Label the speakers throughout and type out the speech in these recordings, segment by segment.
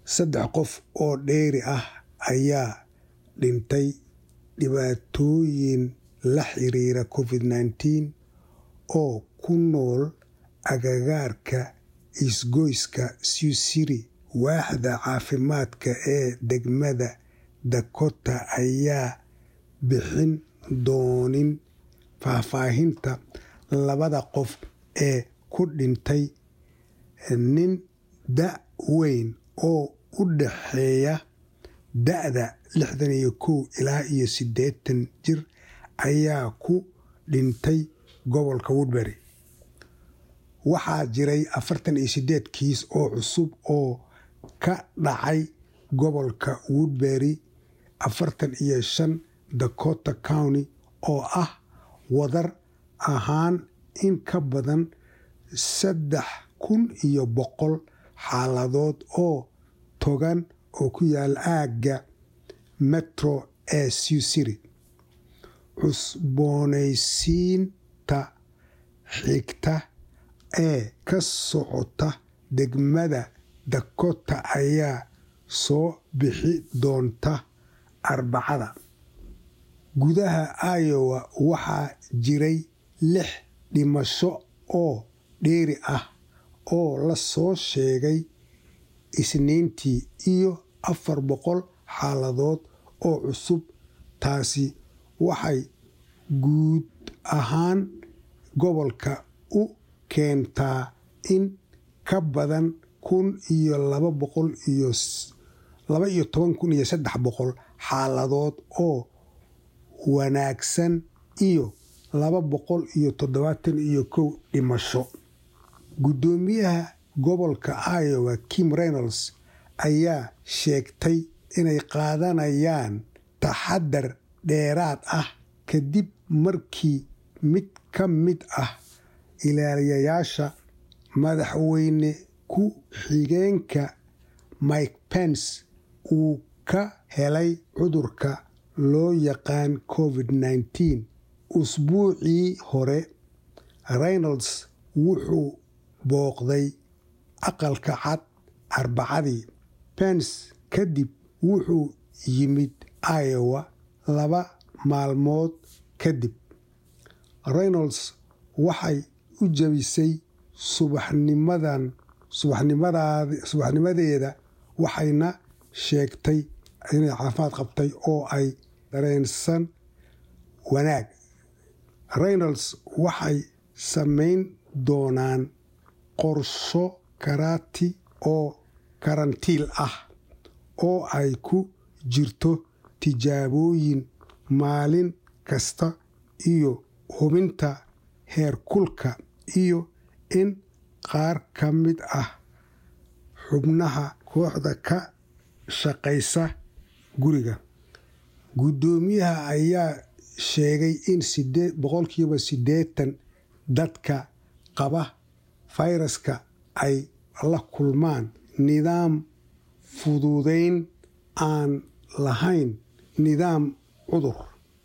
Speaker 1: saddex qof oo dheeri ah ayaa dhintay dhibaatooyin la xiriira covid nneteen oo ku nool agagaarka isgoyska siusiri waaxda caafimaadka ee degmada dakota ayaa bixin doonin faahfaahinta labada qof ee ku dhintay nin da weyn oo u dhaxeeya da-da lixdan iyo kow ilaa iyo siddeetan jir ayaa ku dhintay gobolka woodbury waxaa jiray afartan iyo siddeed kiis oo cusub oo ka dhacay gobolka woodbury afartan iyo shan dakota county oo ah wadar ahaan in ka badan saddex kun iyo boqol xaaladood oo togan oo ku yaala aagga metro ee siusiri cusboonaysiinta xigta ee ka socota degmada dakota ayaa soo bixi doonta arbacada gudaha iowa waxaa jiray lix dhimasho oo dheeri ah oo la soo sheegay isniintii iyo afar boqol xaaladood oo cusub taasi waxay guud ahaan gobolka u keentaa in ka badan kun iyo laba boqol iyo laba iyo toban kun iyo saddex boqol xaaladood oo wanaagsan iyo laba boqol iyo toddobaatan iyo kow dhimasho guddoomiyaha gobolka iowa kim reynolds ayaa sheegtay inay qaadanayaan taxadar dheeraad ah kadib markii mid ka mid ah ilaaliyayaasha madaxweyne ku xigeenka mike pence uu ka helay cudurka loo yaqaan covid nneteen usbuucii hore reynolds wuxuu booqday aqalka cad arbacadii pence kadib wuxuu yimid iowa laba maalmood kadib reynolds waxay u jabisay subaxnimadan subaxnimadeeda waxayna sheegtay inay caafimaad qabtay oo ay dareensan wanaag reynolds waxay samayn doonaan qorsho karaati oo karantiil ah oo ay ku jirto tijaabooyin maalin kasta iyo hubinta heerkulka iyo in qaar ka mid ah xubnaha kooxda ka shaqaysa guriga guddoomiyaha ayaa sheegay in boqolkiiba siddeetan dadka qaba fayraska ay la kulmaan nidaam fududayn aan lahayn nidaam cudur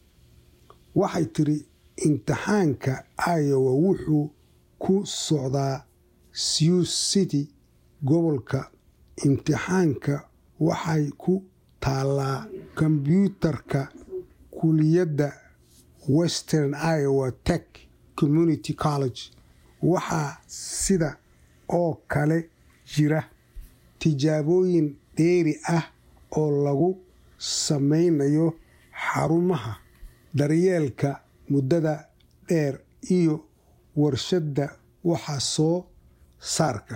Speaker 1: waxay tiri imtixaanka iowa wuxuu ku socdaa sioux city gobolka imtixaanka waxay ku taallaa kombyuutarka kuliyadda western iowa tech community college waxaa sida oo kale jira tijaabooyin dheeri ah oo lagu samaynayo xarumaha daryeelka muddada dheer iyo warshadda waxa soo saarka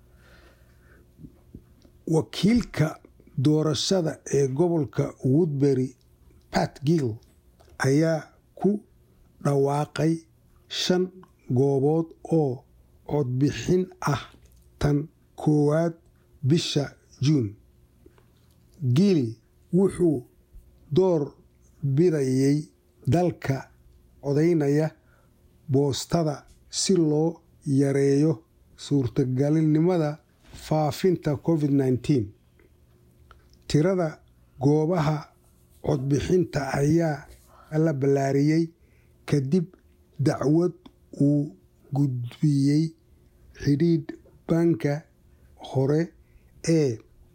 Speaker 1: wakiilka doorashada ee gobolka woodbury pat gill ayaa ku dhawaaqay shan goobood oo codbixin ah tan koowaad bisha juun gill wuxuu door bidayay dalka codaynaya boostada si loo yareeyo suurtagalnimada faafinta covid nneteen tirada goobaha codbixinta ayaa la ballaariyey kadib dacwad uu gudbiyey xidhiidh banka hore ee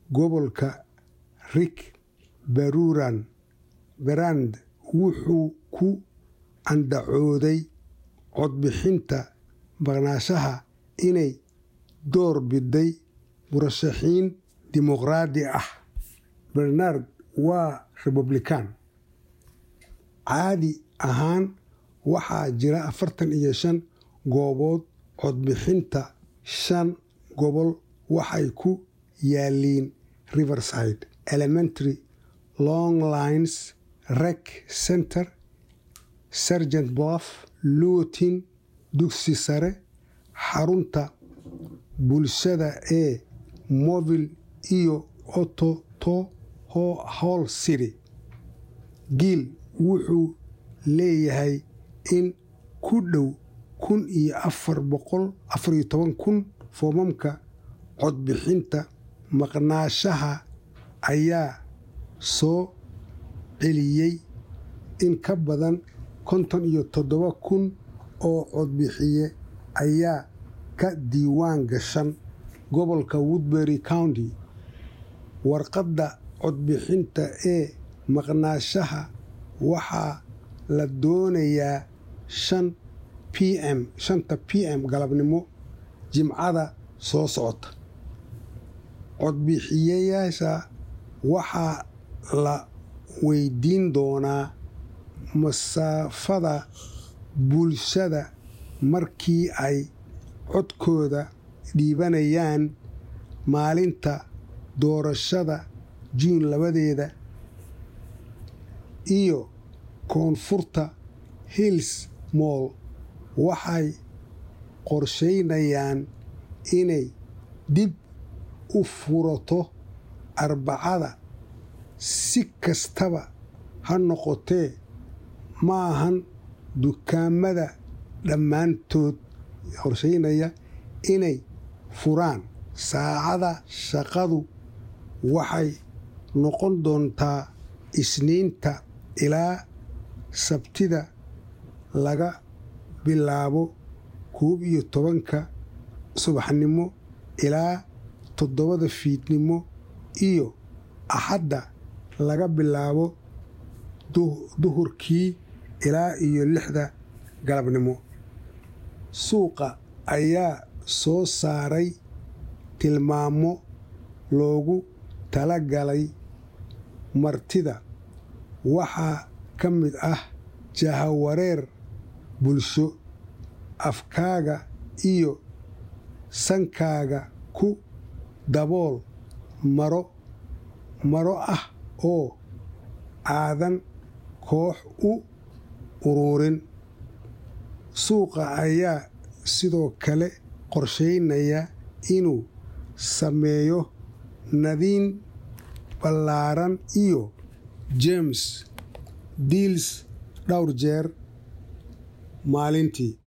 Speaker 1: gobolka rik baruran berand wuxuu ku andacooday codbixinta maqnaashaha inay door biday murashaxiin dimuqraadi ah bernard waa republican caadi ahaan waxaa jira afartan iyo shan goobood codbixinta shan gobol waxay ku yaaliin riverside elementary long lines rec center sergent bluff lutin dugsi sare xarunta bulshada ee movil iyo ototo hall city giil wuxuu leeyahay in ku dhow kun iyo afar boqol afariyo toban kun foomamka codbixinta maqnaashaha ayaa soo celiyey in ka badan konton iyo toddoba kun oo codbixiye ayaa ka diiwaan gashan gobolka woodbury county warqadda codbixinta ee maqnaashaha waxaa la doonayaa shan p m shanta p m galabnimo jimcada soo socota codbixiyayaasha waxaa la weydiin doonaa masaafada bulshada markii ay codkooda dhiibanayaan maalinta doorashada juun labadeeda iyo koonfurta hills moll waxay qorsheynayaan inay dib u furato arbacada si kastaba ha noqotee maahan dukaamada dhammaantood qorsheynaya inay furaan saacada shaqadu waxay noqon doontaa isniinta ilaa sabtida laga bilaabo koob iyo tobanka subaxnimo ilaa toddobada fiidnimo iyo axadda laga bilaabo duhurkii ilaa iyo lixda galabnimo suuqa ayaa soo saaray tilmaamo loogu talagalay martida waxaa ka mid ah jahawareer bulsho afkaaga iyo sankaaga ku dabool maro maro ah oo aadan koox u uruurin suuqa ayaa sidoo kale qorsheynaya inuu sameeyo nadiin ballaaran iyo james diils dhowr jeer maalintii